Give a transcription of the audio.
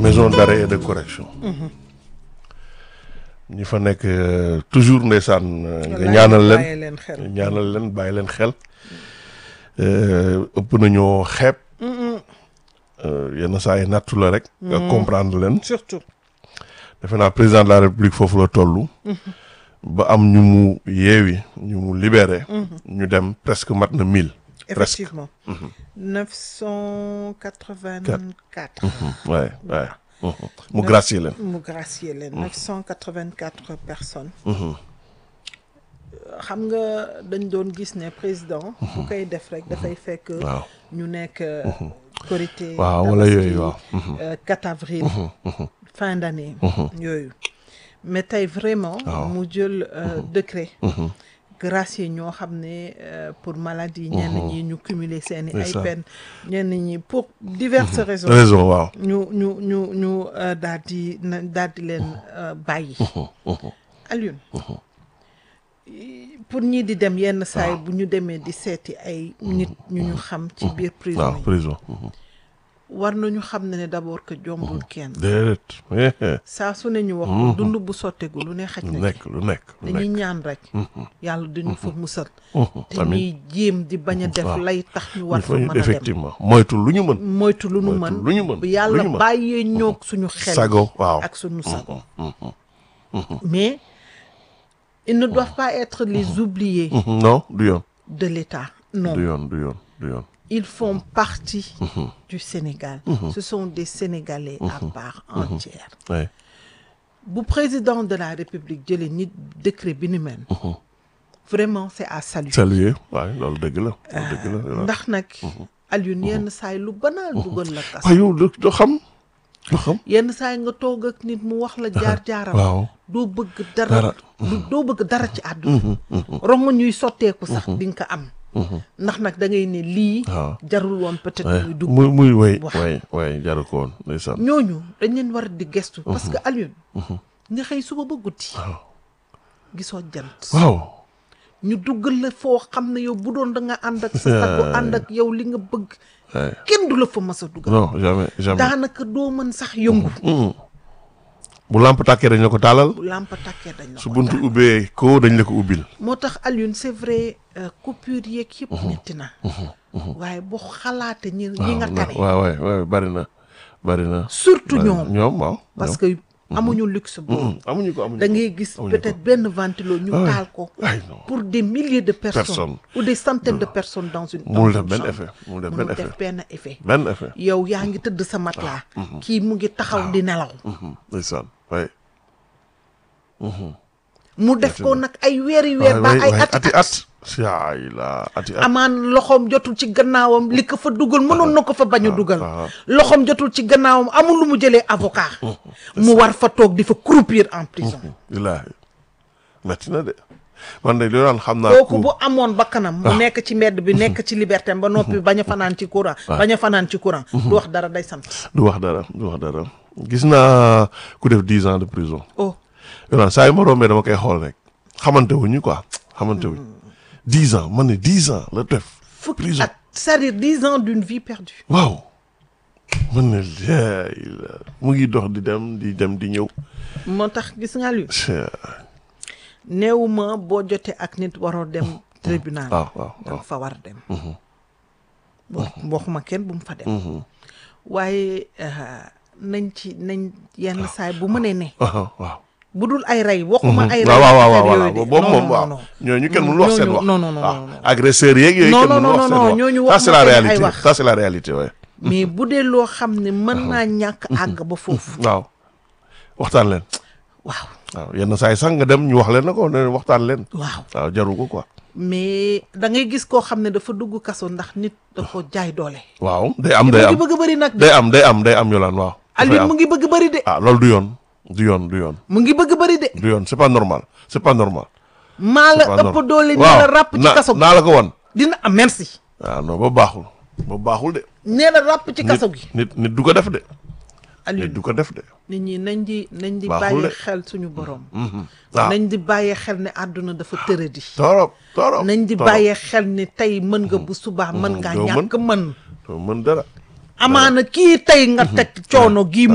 maison d'arrêt et de correction ñi fa nekk euh, toujours ndeysaan euh, nga Wallaay, ñaanal leen bàyyi leen xel. ñaanal leen bàyyi leen xel Euh, ëpp nañoo xeeb Euh, yenn saa yi nattu la rek nga comprendre leen surtout defe naa président de la république foofu la toll ba am ñu mu yeewi ñu mu libéré ñu dem presque mat na mille presque effectivement 984 waaye waaye mu gracier leen mu gracier leen 984 personnes xam nga dañ doon gis ne président bu koy def rek dafay fekk waaw ñu nekk korité waaw wala tabaski, yooyu waaw euh, 4 avril fin d'année yooyu mais tey vraiment mu jël euh, décret gracier ñoo xam ne euh, pour maladie ñenn ñi ñu cumuler seeni ay Ndeysaan. peine ñenn ñi pour diverses raisons raison waaw ñu ñu ñu ñu euh, daal di na daal di leen euh, bàyyi Alioune pour ñii di dem yenn saa yi bu ñu demee di seeti ay nit ñu ñu xam ci biir prison waaw yi prison war nañu xam ne ne d'abord que jombul kenn déedéet eh, eh. saa su ne ñu wax ko dund bu sottegu lu ne xaj lu na ci nekk lu nekk lu dañuy nekk ñaan rek yàlla dañu fa musal te amiin ñuy jéem di bañ a def waaw. lay tax ñu war il fa faut mën a dem effectivement moytu lu ñu mën moytu lu nu moytu mën lu ñu mën bu yàlla lu ñu mën. bàyyee ñoog suñu xel sago waaw ak suñu sago mais ils ne doivent pas être les oubliés Mhm, non du yoon de l'État non du yoon du yoon du yoon ils font partie du Sénégal ce sont des Sénégalais à part entière ouais. bu président de la République jëlee nit décret bi ni mel vraiment c'est à saluer saluer waaye loolu dëgg la loolu dëgg la ndax nag Alioune yenn saa yi lu banal dugal la kas waaye yow du du xam du xam yenn saa yi nga toog ak nit mu wax la jaar-jaaram waaw doo bëgg dara Dara. du- doo bëgg dara ci àdduna rongo ñuy sotteeku sax di nga ko am ndax nag da ngay ne lii waaw jarul woon peut-être Ouais. muy dugg muy muy way wax. way way jaru ko woon ndeysaan ñooñu dañ leen war di gestu parce que Alioune nga xëy suba ba guddi gisoo jant waaw ñu duggal la foo xam ne yow bu doon da nga ànd ak sa sago ànd ak yow li nga bëgg Ouais. kenn du la fa mas a dugal non jamais jamais daanaka doo mën sax yëngu bu lamp tàkkee dañ la ko taalal bu làmp takkee dañ la su ko buntu ubbee ko dañ la ko ubbil moo tax Alioune c'est vrai euh, coupure yeeg yëpp metti na waaye boo xalaate ñi ñi nga tane waaw waay waay bari na bari na surtout bari na. ñoom ñoom waaw parce que amuñu luxe boobu amuñu ko amuñu da ko. ngay gis amuñu peut-être benn ventilo ñu Ah ouais. taal ko ay non pour des milliers de personnes Personnes. ou des centaines de personnes dans une dans Mënul def une benn chambre. effet mënul def Mënul benn def effet benn effet benn effet yow yaa ngi tëdd sa matelas kii mu ngi taxaw di nelaw ndeysaan waay mu def ko nag ay weeri weer ba ay ati ati at at yaay la ati at amaan loxoom jotul ci gannaawam li ko fa dugal mënoon na ko fa bañ a dugal ah. loxoom jotul ci gannaawam amul lu mu jëlee avocat mu war fa toog di fa croupir en prison billaahi metti na de man de li daan xam naa kooku bu amoon bakkanam mu nekk ci mbedd bi nekk ci liberté ba noppi bañ a fanaan ci courant bañ a fanaan ci courant du wax dara day sant du wax dara du wax dara gis naa ku def dix ans de prison oh yow naan saa yu ma rombee dama koy xool rek xamante wuñu quoi xamante wuñu dix ans man ne dix ans la def fukki prison at c'est-à-dire dix ans d'une vie perdue waaw man ne laay la mu ngi dox di dem di dem di ñëw moo tax gis nga lu Chey, néewuma boo jotee ak nit waroo dem tribunal waaw waaw waaw danga fa war a dem bo waxuma kenn bu mu fa dem waaye euh, nañ ci nañ yenn saay bu mënee ne waaw waaw bu dul ay rey waxuma ay rey waaw waaw waaw affaire voilà yooyu de. boobu Non, moom non, waaw non. ñooñu kenn mënul wax seen Ñooñu- wax non, non, non, waaw non, non. agresseurs yeeg yooyu Non, kenn non, mënul wax non, seen non, wax ñooñu ça c'est la waxuma seen ay réalité wax. ça c'est la réalité ouais mais bu dee loo xam ne mën naa ñàkk àgg ba foofu waaw waxtaan leen waaw waaw yenn saa yi sax nga dem ñu wax leen na ko ne waxtaan leen waaw waaw jaru ko quoi mais da ngay gis koo xam ne dafa dugg kaso ndax nit da ko jaay doole waaw day am mu day ngi am bëgg a bëri nag day am day am day am yolaan waaw dafay Alioune am. mu ngi bëgg a bëri de ah loolu du yoon du yoon du yoon mu ngi bëgg a bëri de du yoon c'est pas normal c'est pas normal maa c'est la pas ëpp normal. doole ni waaw la ràpp ci na- kaso gi naa la ko wan dina am merci waaw non ba baaxul ba baaxul de nee na ràpp ci kaso gi nit nit du ko def de nit Alioune du ko def de nit ñi nañ di nañ di Baaxul bàyyi de. xel suñu borom waaw nañ di bàyyi xel ne àdduna dafa tëradi torop torop nañ di torop. bàyyi xel ne tey mën nga bu subaa mën ngaa doo mën. ñàkk mën doo mën dara amaana kii tey nga teg coono gii